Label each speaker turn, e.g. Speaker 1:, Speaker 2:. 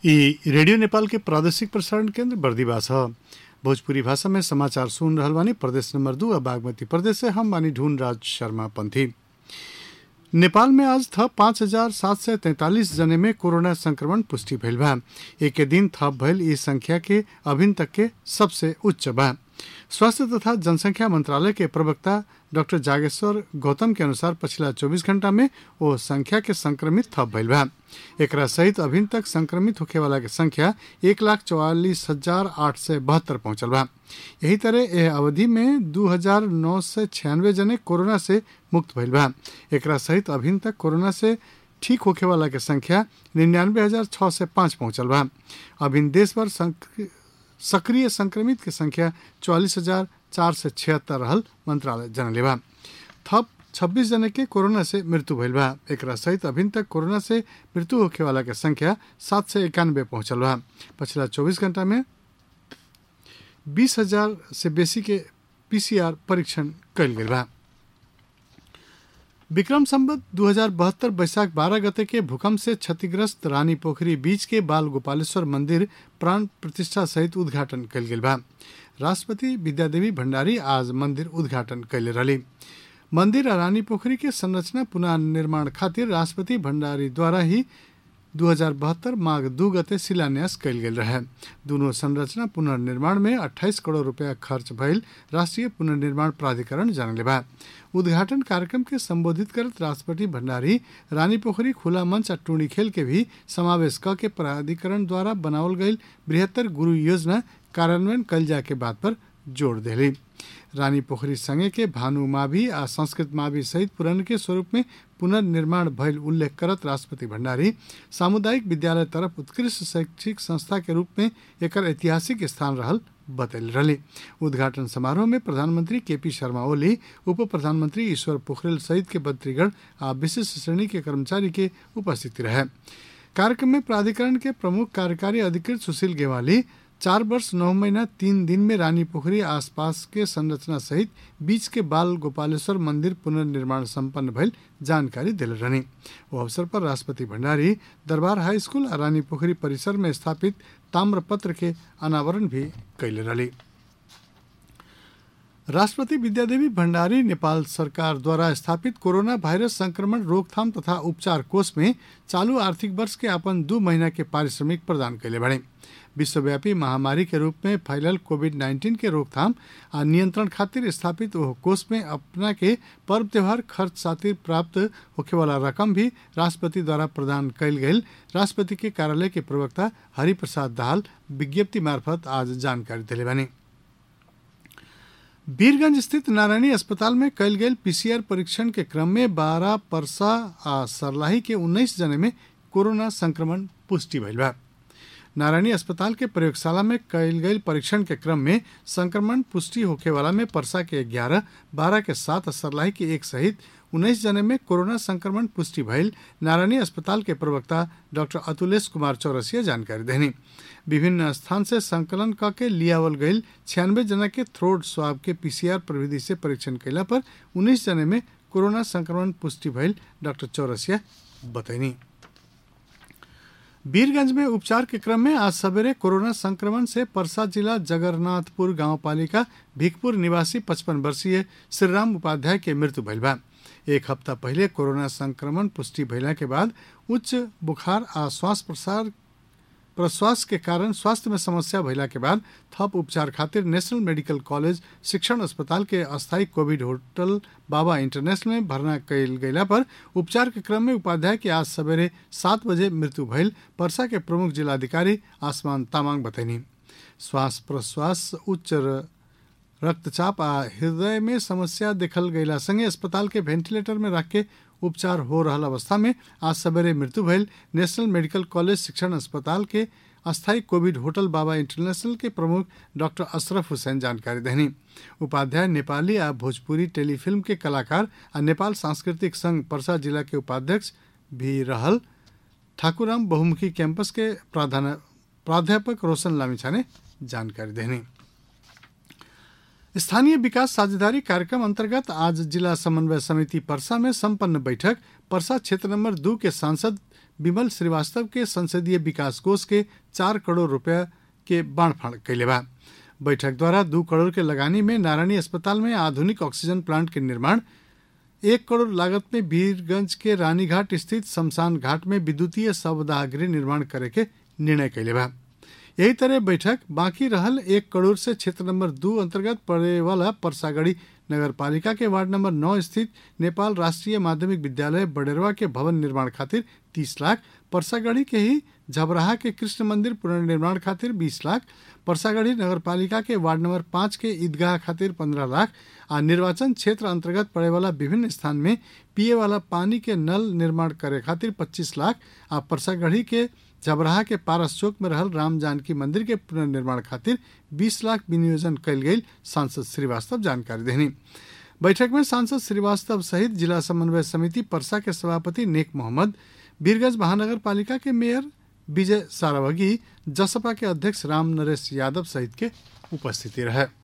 Speaker 1: ई रेडियो नेपाल के प्रादेशिक प्रसारण केंद्र बर्दीवास ह भोजपुरी भाषा में समाचार सुन रहल बानी प्रदेश नंबर दू आ बागमती प्रदेश से हम बानी ढूंढ राज शर्मा पंथी नेपाल में आज थप पाँच हजार सात सय तैंतालीस जने में कोरोना संक्रमण पुष्टि भइल बा एक दिन थप भइल ई संख्या के अभिन तक के सबसे उच्च बा स्वास्थ्य तथा जनसंख्या मंत्रालय के प्रवक्ता डॉक्टर जागेश्वर गौतम के अनुसार पिछला 24 घंटा में वो संख्या के संक्रमित थप भइल बा एकरा सहित अभिन तक संक्रमित होखे वाला के संख्या एक लाख चौवालीस हजार आठ सय बहत्तर पहुंचल बा यही तरह यह अवधि में दू हजार नौ सय छियानवे जने कोरोना से मुक्त भइल बा एकरा सहित अभिन तक कोरोना से ठीक होखे वाला के संख्या निन्यानवे हजार छः सय पाँच पहुंचल बा अभिन देश भर संक- सक्रिय संक्रमित के संख्या चौवालीस हजार चार सय छिहत्तर रहल मंत्रालय जनले बा थप छब्बीस जने के कोरोना से मृत्यु भइल बा एकरा सहित अभिन तक कोरोना से मृत्यु होखे वाला के संख्या सात सय इक्यानवे पहुंचल बा पिछला चौबीस घंटा में बीस हजार से बेसी के पीसीआर परीक्षण कयल गेल बा विक्रम संवत दू हजार बहत्तर बैसाख बारह गते के भूकंप से क्षतिग्रस्त रानी पोखरी बीच के बाल गोपालेश्वर मंदिर प्राण प्रतिष्ठा सहित उद्घाटन कयल गेल बा राष्ट्रपति विद्यादेवी भण्डारी आज मंदिर उद्घाटन कैले रहली मंदिर आ रानी पोखरी के संरचना पुनः निर्माण खातिर राष्ट्रपति भण्डारी द्वारा ही दू हजार बहत्तर माघ दू गते शिलान्यास कयल गेल रहे दुनू संरचना पुनर्निर्माण में 28 करोड़ रुपया खर्च भइल राष्ट्रीय पुनर्निर्माण प्राधिकरण जानले बा उद्घाटन कार्यक्रम के संबोधित करत राष्ट्रपति भण्डारी रानी पोखरी खुला मंच आ टूणी खेल के भी समावेश क के प्राधिकरण द्वारा बनावल गईल बृहत्तर गुरु योजना कार्यान्वयन कयल जाए के बात पर जोड़ देली रानी पोखरी संगे के भानु माभी आ संस्कृत माभी सहित पुरान के स्वरूप में पुनर्निर्माण भइल उल्लेख करत राष्ट्रपति भण्डारी सामुदायिक विद्यालय तरफ उत्कृष्ट शैक्षिक संस्था के रूप में एकर ऐतिहासिक स्थान रहल बतैल रहली उद्घाटन समारोह में प्रधानमंत्री केपी शर्मा ओली उप प्रधानमंत्री ईश्वर पोखरेल सहित के मंत्रीगण आ विशिष्ट श्रेणी के कर्मचारी के उपस्थिति रहे कार्यक्रम में प्राधिकरण के प्रमुख कार्यकारी अधिकृत सुशील गेवाली चार वर्ष नौ महीना तीन दिन में रानी पोखरी आसपास के संरचना सहित बीच के बाल गोपालेश्वर मंदिर पुनर्निर्माण संपन्न भइल जानकारी दिले रहनी वो अवसर पर राष्ट्रपति भण्डारी दरबार हाई स्कूल आ रानी पोखरी परिसर में स्थापित ताम्रपत्र के अनावरण भी कैले रहली राष्ट्रपति विद्यादेवी भण्डारी नेपाल सरकार द्वारा स्थापित कोरोना वायरस संक्रमण रोकथाम तथा उपचार कोष में चालू आर्थिक वर्ष के अपन दू महीना के पारिश्रमिक प्रदान कैले बड़े विश्वव्यापी महामारी के रूप में फैलल कोविड नाइन्टीन के रोकथाम आ नियंत्रण खातिर स्थापित ओह कोष में अपना के पर्व त्योहार खर्च खातिर प्राप्त होखे वाला रकम भी राष्ट्रपति द्वारा प्रदान कैल गई राष्ट्रपति के कार्यालय के प्रवक्ता हरिप्रसाद दाहाल विज्ञप्ति मार्फत आज जानकारी दिले बनी वीरगंज स्थित नारायणी अस्पताल में कयल गेल पीसीआर परीक्षण के क्रम में बारह परसा आ सरलाही के उन्नीस जने में कोरोना संक्रमण पुष्टि भइल बा नारायणी अस्पताल के प्रयोगशाला में कयल गई परीक्षण के क्रम में संक्रमण पुष्टि होखे वाला में परसा के ग्यारह बारह के सात और सरलाही के एक सहित उन्नीस जने में कोरोना संक्रमण पुष्टि भइल नारायणी अस्पताल के प्रवक्ता डॉक्टर अतुलेश कुमार चौरसिया जानकारी देनी विभिन्न स्थान से संकलन क के लियावल गईल छियानवे जना के थ्रोट स्वाब के पीसीआर प्रविधि से परीक्षण कैला पर उन्नीस जने में कोरोना संक्रमण पुष्टि भइल डॉक्टर चौरसिया बतैनी वीरगंज में उपचार के क्रम में आज सवेरे कोरोना संक्रमण से परसा जिला जगन्नाथपुर गांव पालिका भिकपुर निवासी पचपन वर्षीय श्रीराम उपाध्याय के मृत्यु भइल बा एक हफ्ता पहले कोरोना संक्रमण पुष्टि भइला के बाद उच्च बुखार आ श्वास प्रसार प्रश्वास के कारण स्वास्थ्य में समस्या भइला के बाद थप उपचार खातिर नेशनल मेडिकल कॉलेज शिक्षण अस्पताल के अस्थायी कोविड होटल बाबा इंटरनेशनल में भर्ना कयल गयला पर उपचार के क्रम में उपाध्याय के आज सवेरे सात बजे मृत्यु भइल परसा के प्रमुख जिलाधिकारी आसमान तामाङ बतैनी श्वास प्रश्वास उच्च र- रक्तचाप आ हृदय में समस्या देखल गयला संगे अस्पताल के वेंटिलेटर में रख के उपचार हो रहल अवस्था में आज सवेरे मृत्यु भइल नेशनल मेडिकल कॉलेज शिक्षण अस्पताल के अस्थायी कोविड होटल बाबा इंटरनेशनल के प्रमुख डॉक्टर अशरफ हुसैन जानकारी देनी उपाध्याय नेपाली आ भोजपुरी टेलीफिल्म के कलाकार आ नेपाल सांस्कृतिक संघ पर्सा जिला के उपाध्यक्ष भी रहल ठाकुराम बहुमुखी कैंपस के प्राधान प्राध्यापक रोशन लामिछा ने जानकारी देनी स्थानीय विकास साझेदारी कार्यक्रम अंतर्गत आज जिला समन्वय समिति परसा में संपन्न बैठक परसा क्षेत्र नंबर दो के सांसद विमल श्रीवास्तव के संसदीय विकास कोष के चार करोड़ रुपया के बाणफाड़ कैले बा बैठक द्वारा दू करोड़ के लगानी में नारायणी अस्पताल में आधुनिक ऑक्सीजन प्लांट के निर्माण एक करोड़ लागत में वीरगंज के रानीघाट स्थित शमशान घाट में विद्युतीय शवदाह गृह निर्माण करे के निर्णय कैले बा यही तरह बैठक बाकी रहल एक करोड़ से क्षेत्र नंबर दू अंतर्गत पड़े वाला परसागढ़ी नगर पालिका के वार्ड नंबर नौ स्थित नेपाल राष्ट्रीय माध्यमिक विद्यालय बडेरवा के भवन निर्माण खातिर तीस लाख परसागढ़ी के ही झबराहा के कृष्ण मंदिर पुनर्निर्माण खातिर बीस लाख परसागढ़ी नगर पालिका के वार्ड नंबर पाँच के ईदगाह खातिर पंद्रह लाख आ निर्वाचन क्षेत्र अंतर्गत पड़े वाला विभिन्न स्थान में पिए वाला पानी के नल निर्माण करे खातिर पच्चीस लाख आ परसागढ़ी के जबराहा के पारस चौक में रहल राम जानकी मंदिर के पुनर्निर्माण खातिर 20 लाख विनियोजन कल गई सांसद श्रीवास्तव जानकारी देनी बैठक में सांसद श्रीवास्तव सहित जिला समन्वय समिति परसा के सभापति नेक मोहम्मद बीरगंज महानगर पालिका के मेयर विजय सारावगी जसपा के अध्यक्ष राम नरेश यादव सहित के उपस्थिति रहे